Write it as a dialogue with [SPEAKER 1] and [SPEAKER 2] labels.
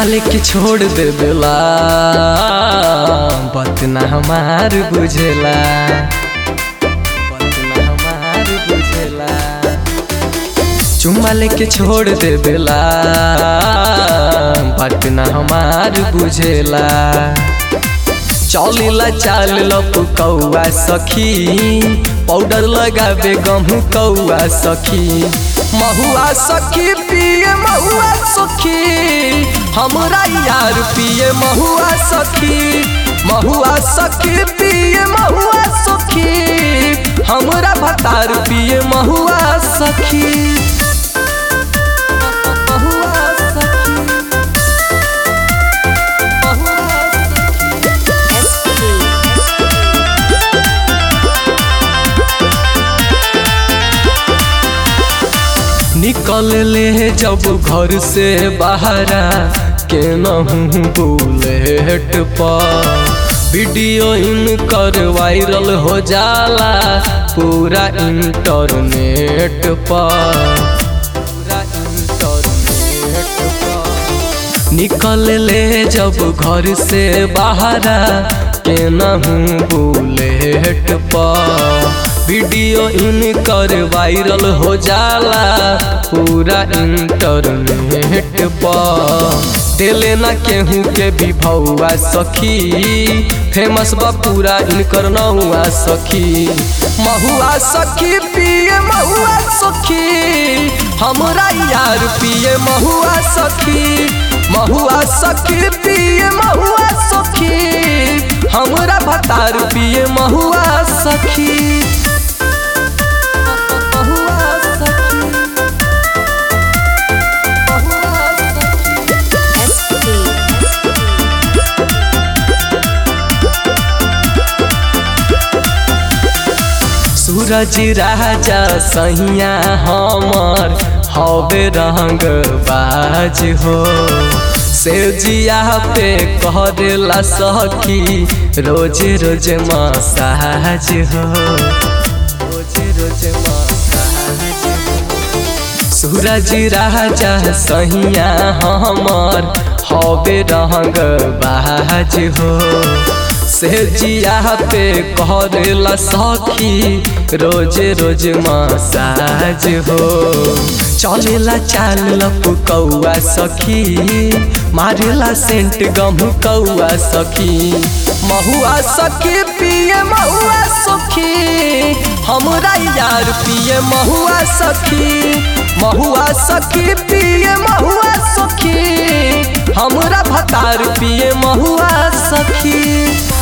[SPEAKER 1] लेके छोड़ दे बेला बात ना हमार बुझेला बात ना हमार बुझेला चुम्मा लेके छोड़ दे बेला बात ना हमार बुझेला चौलीला चाल लप कौआ सखी पाउडर लगाबे गहूँ कौआ सखी महुआ सखी पिए महुआ सखी हमरा यार पिए महुआ सखी महुआ सखी पिए महुआ सखी हमरा भतार पिए महुआ सखी महुआ सखी महुआ सखी निकल ले जब घर से बाहरा के नहूँ बुलेट पर वीडियो इन कर वायरल हो जाला पूरा इंटरनेट पर पूरा इंटरनेट पर निकल ले जब घर से बाहरा के नहूँ बुलेट पर वीडियो इन कर वायरल हो जाला पूरा इंटरनेट पर दिले ना केहू के भी भौआ सखी फेमस बा पूरा इनकर नौआ सखी महुआ सखी पिए महुआ सखी हमरा यार पिए महुआ सखी महुआ सखी पिए महुआ सखी हमरा भतार पिए महुआ सखी महुआ सखी महुआ सखी सूरज राजा सैया हमर हवे रंग बाज हो से जिया पे करेला सखी रोज रोज मसाज हो रोज रोज मसाज हो सूरज राजा सैया हमर हवे रंग बाज हो से जिया पे करेला सखी रोज रोज मसाज हो चलेला चाल लप कौआ सखी मारेला सेंट गहूँ कौआ सखी महुआ सखी पिए महुआ सखी हमरा यार पिए महुआ सखी महुआ सखी पिए महुआ सखी हमरा भतार पिए महुआ सखी